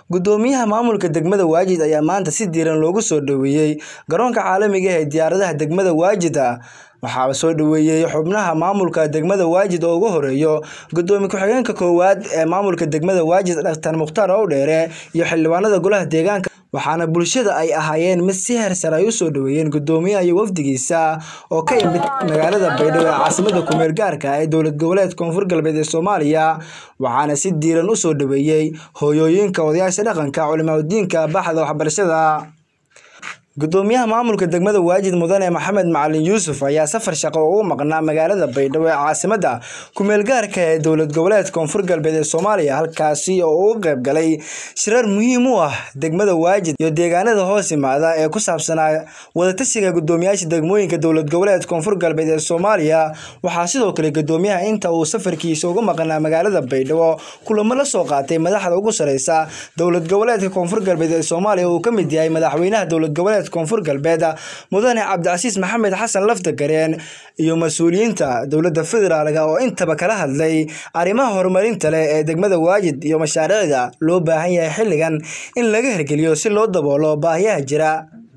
Guddoomiyaha maamulka degmada Waajid ayaa maanta si diiran loogu soo dhoweeyay garoonka caalamiga ah ee diyaaradaha degmada Waajid waxaa soo dhoweeyay xubnaha maamulka degmada Waajid oo ugu horeeya Gudoomiye ku-xigeenka koowaad ee maamulka degmada Waajid Dr Mukhtaar Owdheere iyo xildhibaanada golaha deegaanka waxaana bulshada ay ahaayeen mid si heer sare ay u soo dhoweeyeen guddoomiyaha iyo wafdigiisa oo ka yimid magaalada Baydhabo ee caasimadda ku meel gaarka ah ee dowlad goboleedka Koonfur Galbeed ee Soomaaliya waxaana si diiran u soo dhoweeyay hooyooyinka odayaasha dhaqanka culimaadiinka baxda waxbarashada Guddoomiyaha maamulka degmada Waajid Mudane Maxamed Macalin Yuusuf ayaa safar shaqo ugu maqnaa magaalada Baydhabo ee caasimadda ku meel gaarka ah ee dowlad goboleedka Koonfur Galbeed ee Soomaaliya halkaasi oo uu ka qayb galay shirar muhiim u ah degmada Waajid iyo deegaanada hoos yimaada ee ku saabsanaa wadatashiga guddoomiyaasha degmooyinka dowlad goboleedka Koonfur Galbeed ee Soomaaliya waxaa sidoo kale guddoomiyaha inta uu safarkiisa ugu maqnaa magaalada Baydhabo kulamo la soo qaatay madaxda ugu sareysa dowlad goboleedka Koonfur Galbeed ee Soomaaliya oo uu ka mid yahay madaxweynaha dowlad goboleedka koonfur galbeed mudane cabdicasiis maxamed xasan laftagareen iyo mas-uuliyiinta dowladda federaalk oo intaba kala hadlay arrimaha horumarinta leh ee degmada waajid iyo mashaariicda loo baahan yahay xilligan in laga hirgeliyo si loo daboolo baahiyaha jira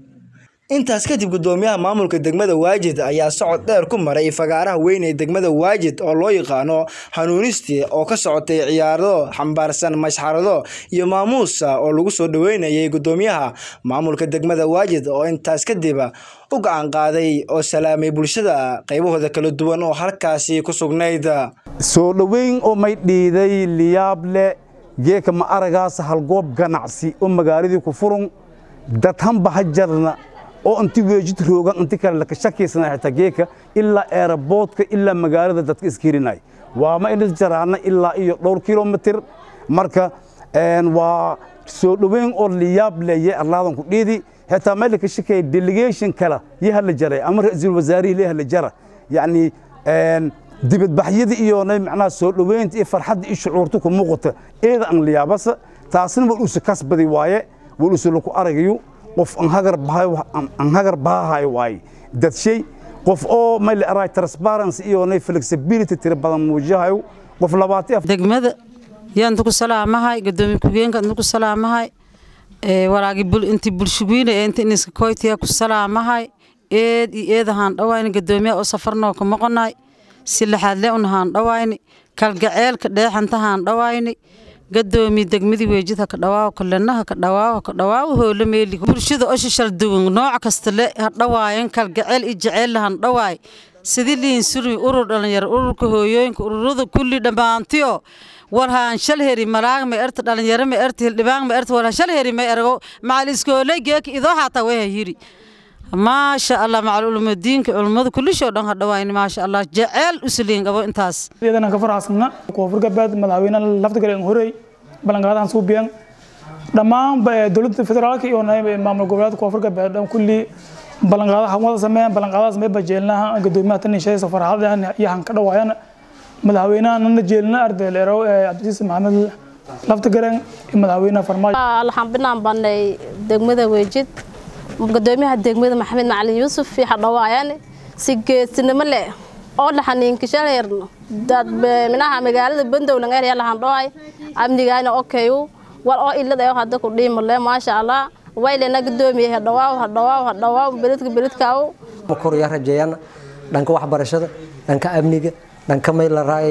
intaas kadib guddoomiyaha maamulka degmada waajid ayaa socod dheer ku maray fagaaraha weyn ee degmada waajid oo loo yaqaano hanuunistii oo ka socotay ciyaaro xambaarsan mashxarado iyo maamuusa oo lagu soo dhoweynayay guddoomiyaha maamulka degmada waajid oo intaas kadib u gacan qaaday oo salaamay bulshada qaybahooda kala duwan oo halkaasi ku sugnayd soo dhoweyn oo may dhiiday liyaable geeka ma aragaas halgoob ganacsi oo magaaladii ku furun dadhanba ha jarna oo inti weejid roogan inti kale laka shakiysana xitaa geeka ilaa eeraboodka ilaa magaalada dadka iskirinay waa ma inis jaraana ilaa iyo dhowr kilomitir marka waa soo dhoweyn oo liyaab leeye arlaadan ku dhiidi xitaa meel laka shakaya delegation kale iyo hala jaray ama ra-iisul wasaarihii lee hala jara yacni dibadbaxyada iyo macnaha soo dhoweynta iyo farxadda iyo shucuurta ku muuqata eeda aan liyaabasa taasna war usu kasbadi waaye war usu laku aragayo qof aan hagar baahay waaye dadshay qof oo mayl aray transparency iyo nay flexibility tira badan muujihayo qof labaati degmada yaan ku salaamahay gudoomiye ku-geenka ku salaamahay walaagi inti bulshuguyna ee inta iniska koytiya ku salaamahay eed iyo eedahaan dhawayni gudoomiyaha oo safarnoo ka moqonay si laxaadle unahaan dhawayni kalgaceelka dheexantahaan dhawayni gadoomiye degmadii weejid haka dhawaaw kalena haka dhawaaw haka dhawaaw hoole meeli bulshada oo shishal duwan nooc kasta le ha dhawaayan kalgaceel iyo jaceyl lahan dhawaay sidii liin suri urur dhalinyaro ururka hooyooyinka ururada kulli dhammaantiyo warhaan shal heri malaag ma erta dhalinyaro ma erta hildhibaan ma erta warhaan shal heri ma ergo macal iskooley geeka idoo xataa way hayiri maasha allah macal ulumadiinka culummada kullishoo dhan ha dhawaayni maasha allah jaceyl usliin qabo intaas iyadana ka faraxsana koonfur galbeed madaxweyne laftigaleen horey ballanqaadahan suubiyan dhammaan dowladda federaalka iyo maamul goboleedka koonfur galbeed dhan kulli ballanqaadaha wada sameeyaan ballanqaadaha samee bajeelnaha gudoomiyaha tan shaysa farxadahan iyo han ka dhawaayana madaxweynaha nana jeelna arday leerow cabdisiis maxamed laftigaleen iyo madaxweynaha farmaajo waxaan binaan banay degmada weejid gudoomiyaha degmada maxamed macalin yuusuf iyo hadhawaayaan si geesinimo leh oo dhaxaniinkishaheerno dad minaha magaalada bandow laga helaya lahan dhawaay amnigaana okayu wal oo ilada ee hadda ku dhiimale maasha allah waylena gudoomiye hadhawaaw hadhawaaw hadhawaaw beledka beledkaaw korya rajeeyana dhanka waxbarashada dhanka amniga dhanka may la raay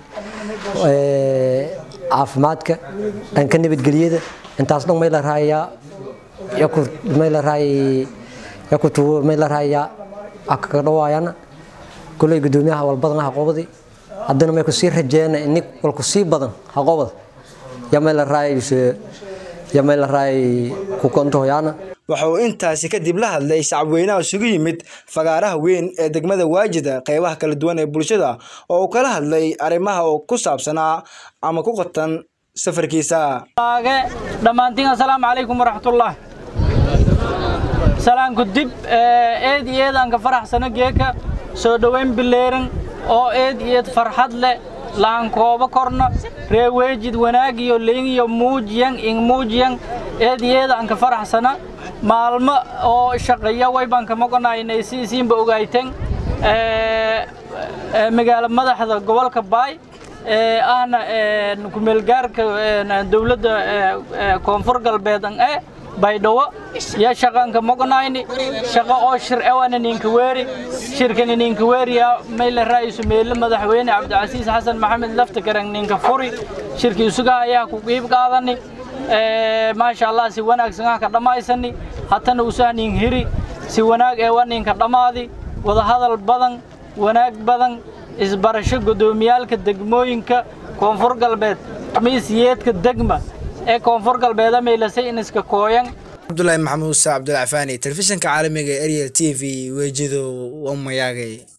caafimaadka dhanka nabadgelyada intaas dhan may la raayaa yaku may la raay yaku tuwo may la raayaa akaga dhawaayana kulay gudoomiyaha walbadan haqoobadi haddana may ku sii rajeeyana ini walku sii badan haqoobada yamay la raay yamay la raay ku kontohoyaana waxa uu intaasi kadib la hadlay shacabweynaha isugu yimid fagaaraha weyn ee degmada waajida qaybaha kala duwan ee bulshada oo uu kala hadlay arrimaha oo ku saabsanaa ama ku qatan safarkiisa dhammaantiin assalaamu calaykum waraxmatullah salaanku dib eed iyo eed aan ka faraxsano geeka soo dhoweyn bileeran oo eed iyo eed farxad leh laan koobo korno ree weejid wanaag iyo leyn iyo muujiyan ing muujiyan eed iyo eed aan ka faraxsana maalmo oo shaqeeya way baan ka moqonaynay si isiinba ogayteen magaalo madaxda gobolka baay ahna kumeelgaarka dowladda koonfur galbeed an e baydhawo ya shaqanka moqnayni shaqo oo shir ewana ninka weeri shirkani ninka weeriya mayla ra'iisu meelo madaxweyne cabdicasiis xasan maxamed laftagarang ninka furi shirkii isuga ayaa ku qiib qaadani maasha allah si wanaagsan ah ka dhammaysani hatana usaha nin hiri si wanaag eewa ninka dhammaadi wadahadal badan wanaag badan isbarasho guddoomiyaalka degmooyinka koonfur galbeed miisyeedka degma ee koonfur galbeeda maylasay in iska kooyan cabdulaahi maxamuud muuse cabdulcafaani telefishinka caalamiga ee ariel t v weejido wamayaagay